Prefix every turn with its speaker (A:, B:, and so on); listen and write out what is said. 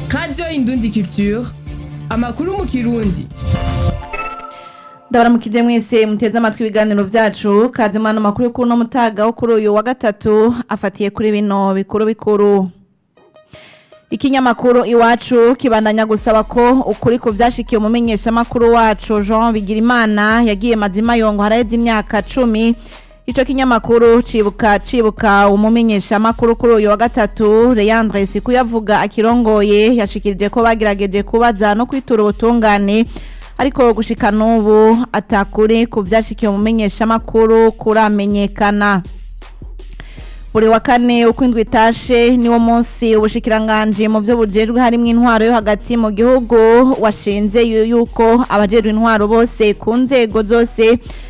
A: radiyo indundi culture amakuru mu kirundi
B: ndabaramukije mwese muteze amatwi ibiganiro vyacu kaze mwana makuru yo kuno mutaga wo kuri uyu wa gatatu afatiye kuri bino bikuru bikuru ikinyamakuru iwacu kibandanya gusaba ko ukuri ku vyashikiye umumenyesha makuru wacu Jean Bigirimana yagiye mazima yongo haraheze imyaka cumi ico kinyamakuru cibuka cibuka umumenyesha makuru kuri uyu wa gatatu Leandre Sikuyavuga akirongoye yashikirije ko bagerageje kubaza no kwitura ubutungane ariko gushika n'ubu atakuri ku vyashikiye umumenyesha makuru kuramenyekana buri wa kane uko indwi itashe niwo munsi ubushikiranganje mu byo bujejwe harimo intwaro yo hagati mu gihugu washinze yuko abajejwe intwaro bose ku nzego zose